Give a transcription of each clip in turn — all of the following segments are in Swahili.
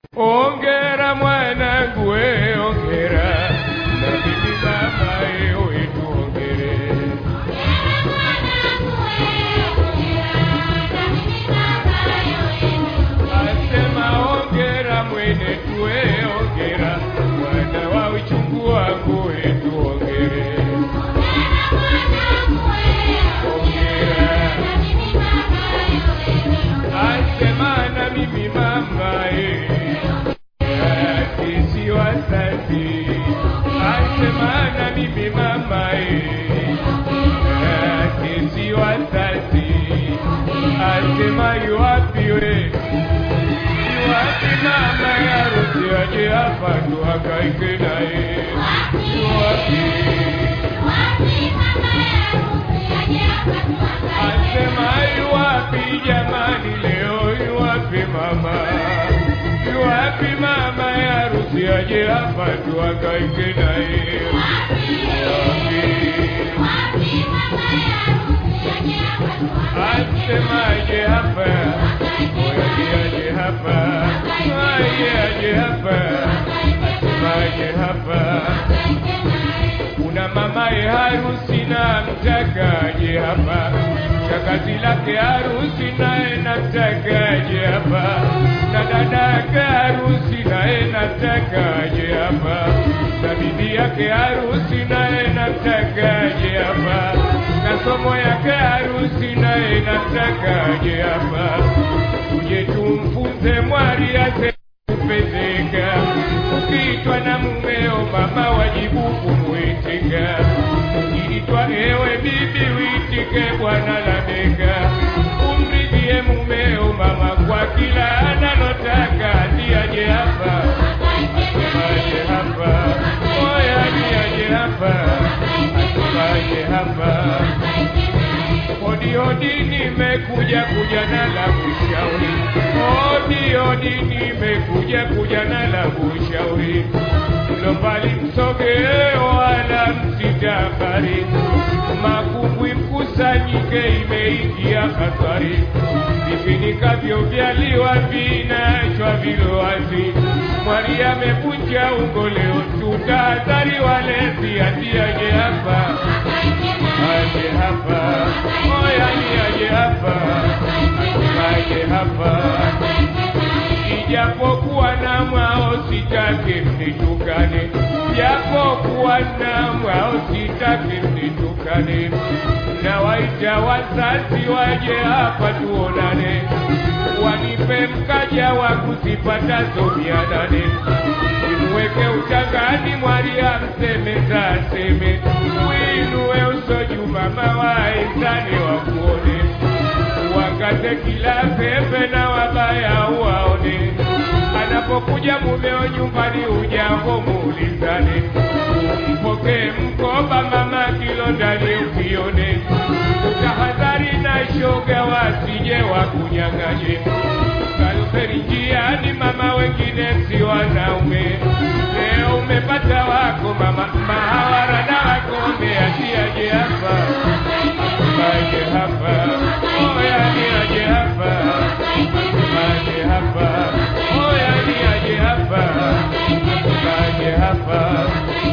Ongera mwanangu we ongera na bibi mama ewe tuongere asema ongera mwene tuwe ongera mwana wa uchungu wangu we tuongere ongera asema na mimi mama e sisi wazazi asema na mimi mama e sisi wazazi asema yuwapiwe yuwapi mama yarusi aje hapa tuhangaike naye yuwapi asema yuwapi jamani leo yuwapi mama yuwapi mama yarusi aje hapa tuhangaike naye yuwapi asemaje hapa oyaje aje hapa aje aje hapa asemaje hapa kuna mamaye harusi na mtakaje hapa shakazi lake harusi naye namtakaje hapa na dadake harusi naye namtakaje hapa na bibi yake harusi naye namtakaje hapa na somo yake harusi naye namtakaje hapa tuje tumfunze mwari ase kupezeka ukiitwa na mumeo mama wajibu kumwitika ukiitwa ewe bibi witike bwana lameka umridhie mumeo mama kwa kila analotaka ndiaje hapa asemaje hapa oya ndiaje hapa asemaje hapa hodi hodi nimekuja kuja na la kushauri hodi hodi nimekuja kuja na la kushauri mlo mbali msogee wala msitabari makumbwi mkusanyike imeingia hatari vifinikavyo vyaliwa vinachwa vilowazi mwari amevunja ungo leo tutahadhari walezi atiaje hapa aje hapa oya ni aje hapa aje hapa ijapokuwa na mwao sitake mnitukane japokuwa na mwao sitake mnitukane na waita wazazi waje hapa tuonane wanipe mkaja wa kuzipatazo mia nane nimweke utangani mwari amseme taseme winuwe uso juma mawaizane wakuone wakate kila pepe na wabaya waone anapokuja mumeo nyumbani ujambo muulizane umpokee mkoba mama kilo ndani ukione utahadhari na shoga wasije wakunyang'anye kalferi njiani mama wengine si wanaume leo umepata wako mama mahawara na wakombe asiaje hapa aje hapa oya ni aje hapa aje hapa oya ni aje hapa aje hapa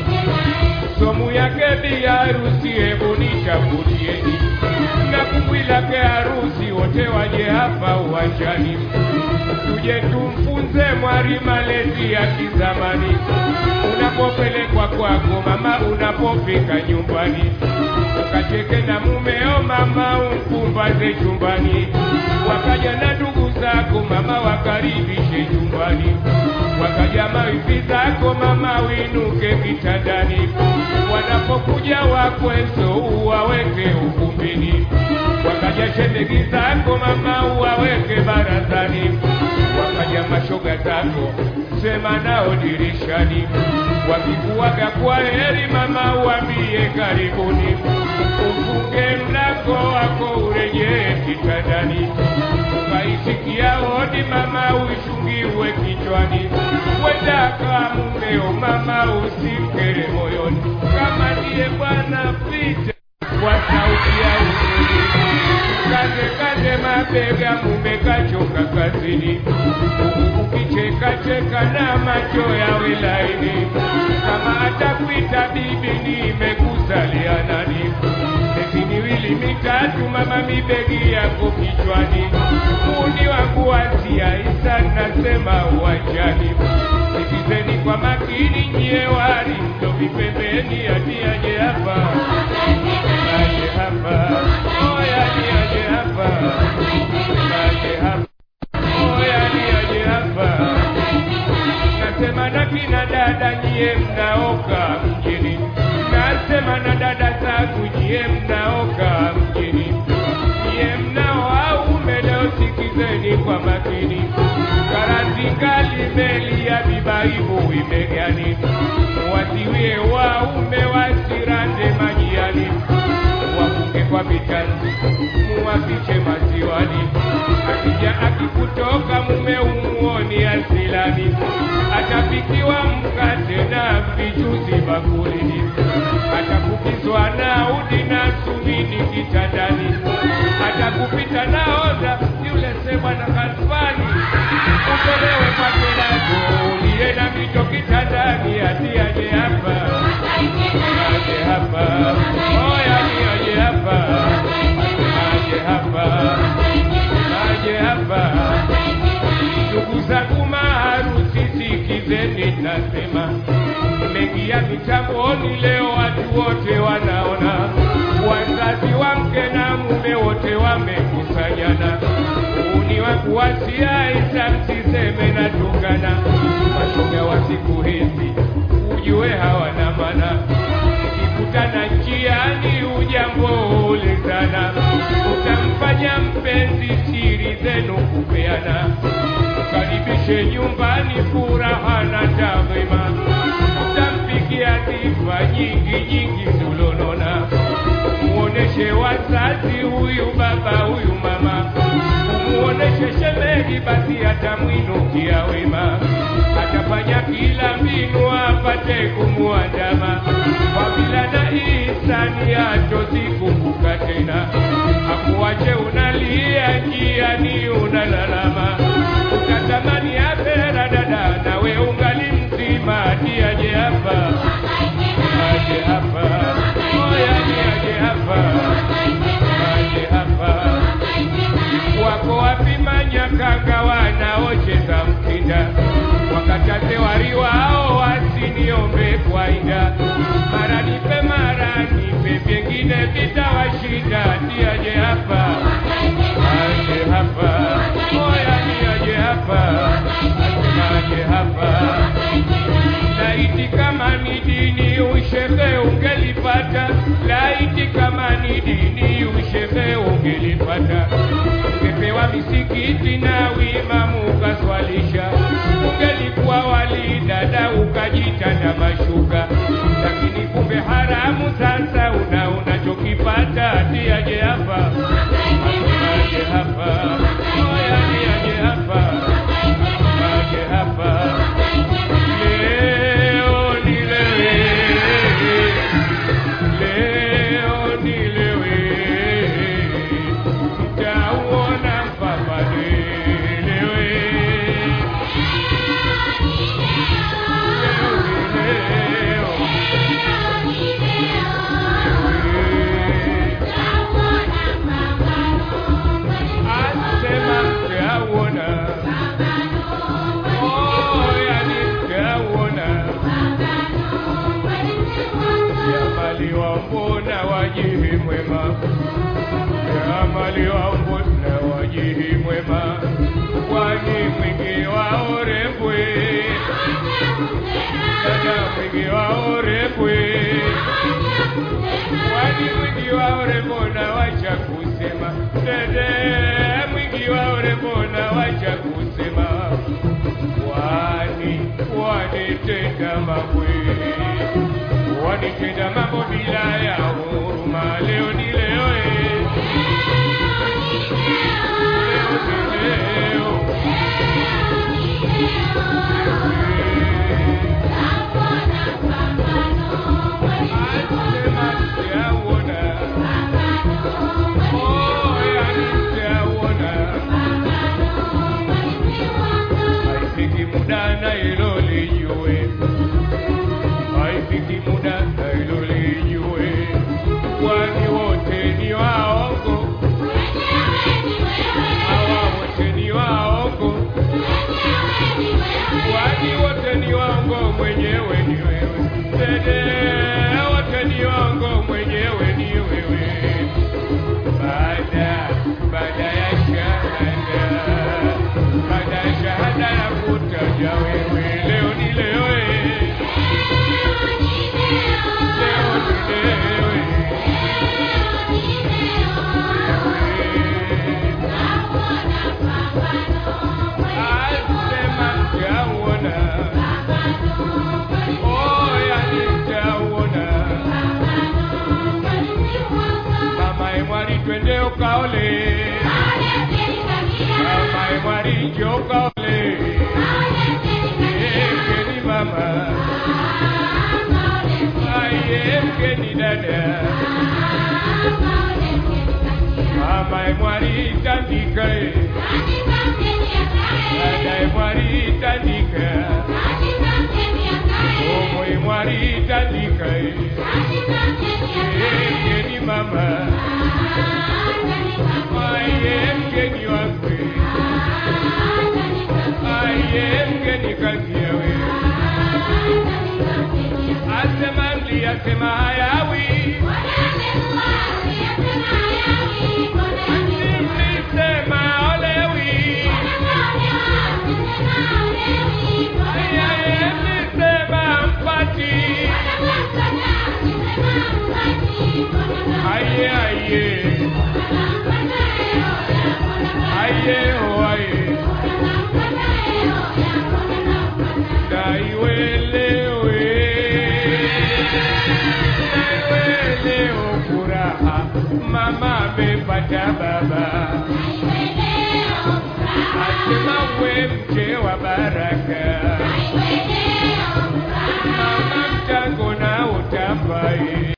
somu yake bi harusi hebu nichagulieni na kumbwi lake harusi wote waje hapa uwanjani tuje tumfunze mwari malezi ya kizamani unapopelekwa kwako mama unapofika nyumbani ukacheke na mumeo mama umkumbaze chumbani wakaja na ndugu zako mama wakaribishe nyumbani wakaja mawifi zako mama winuke kitandani wanapokuja wakweso uwaweke ukumbini wakaja shemegi zako mama uwaweke barazani wakaja mashoga zako sema nao dirishani wakikuwaga kwa heri mama uambie karibuni ufunge mlango wako urejee kitandani ukaisikia hodi mama uishungiwe kichwani wendaka mumeo mama usimkere moyoni kama ndiye bwana pita kwa sauti ya uzuri kaze kaze mabega mume kachoka kazini ukicheka utacheka na macho yawe laini. Kama atakuita bibi, nimekuzalia nani? Miezi miwili mitatu, mama, mibegi yako kichwani. Muni wangu watia isa, nasema uwanjani. Sikizeni kwa makini, nyie wali ndo vipembeni, atiaje hapa aje hapa, oya ni aje hapa, aje hapa, oya ni aje hapa. Nasema na kina dada, nyie mnaoka mjini, nasema na dada zangu, nyie mnaoka mjini, nyie mnao aume leo, sikizeni kwa makini. Karatingali meli ya bibaibu imegani, wasiwie waume wasirande majiani, wafunge kwa vitanzi, muwafiche maziwani. Akija akikutoka mume umuoni asilani, atapikiwa mkate na vijuzi bakulini, atakupizwa na udi na sumini kitandani, atakupita na oza yule sema na kasfani, utolewe kwa kelago uliye na mito kitandani, atiaje hapa aje hapa, oya ni aje hapa, aje hapa, aje hapa. Ndugu zangu maharusi, sikizeni nasema, mmeingia mitamboni leo, watu wote wanaona, wazazi wa mke na mume wote wamekusanyana. Uni wa kuwasia isa, msiseme na tungana, mashoga wa siku hizi ujue hawana mana, ukikutana njiani ujambo ulizana, utamfanya mpenzi siri zenu kupeana, ukaribishe nyumbani furaha na taadhima, utampikia sifa nyingi nyingi zulonona, muoneshe wazazi huyu baba huyu mama, umuoneshe shemeji, basi atamwinukia wema, atafanya kila mbinu apate kumuandama, fadhila na ihsani hatozikumbuka tena, akuache unalia njiani unalalama, utatamani akhera dada, nawe ungali mzima, ati aje hapa aje hapa, oya ni aje hapa, aje hapa wako wapi manyakanga wanaocheza mkinda, wakataze wari wao wasiniombe kwaida, mara nipe mara nipe, vyengine vitawashinda, ati aje hapa aje hapa, oya ni aje hapa, aje hapa laiti kama ni dini ushehe ungelipata, laiti kama ni dini ushehe ungelipata, ungepewa misikiti na wimamu ukaswalisha, ungelikuwa wali dada ukajitanda mashuka, lakini kumbe haramu. Sasa una unachokipata, ati aje hapa, aje hapa, oya ni aje hapa, aje hapa Leo nilewe, leo nilewe, mtauona mpaka nilewe. Leo nilewe, asema mtauona, oh, yani mtauona. Jamali wa mbona wajihi mwema, jamali wa mbona wajihi mwema, kwani mwingi wa orembwe, dada mwingi wa orembwe, kwani mwingi wa orembo na wacha kusema, dede mwingi wa orembo na wacha kusema, kwani wanitenda mabwe wanitenda mambo bila ya huruma. Leo ni leo, eh. leo ni leo, asema sijauona, oh, yani sijauona, haifiki muda waongo mwenyewe ni wewe dede wote ni waongo mwenyewe ni wewe baada baada ya shahada baada ya shahada ya kutaja wewe leo ni leo eh. leo ni leo eh. Asema mtauona, oh, yani mtauona. Mama Emwari twende ukaole, mama Emwari njoo ukaole. Eh, mgeni mama, aye mgeni dada, mama Emwari tandika eh. dada Emwari tandika, omo Emwari tandika eh. Eh, mgeni mama, aye mgeni wakwe, aye mgeni kazi yawe. Asema mli asema hayawi, mlisema olewi, aye mlisema mpati, aye aye aye o aye, naiwelewe, naiwelewe furaha, mama amepata baba. Asema we mke wa baraka,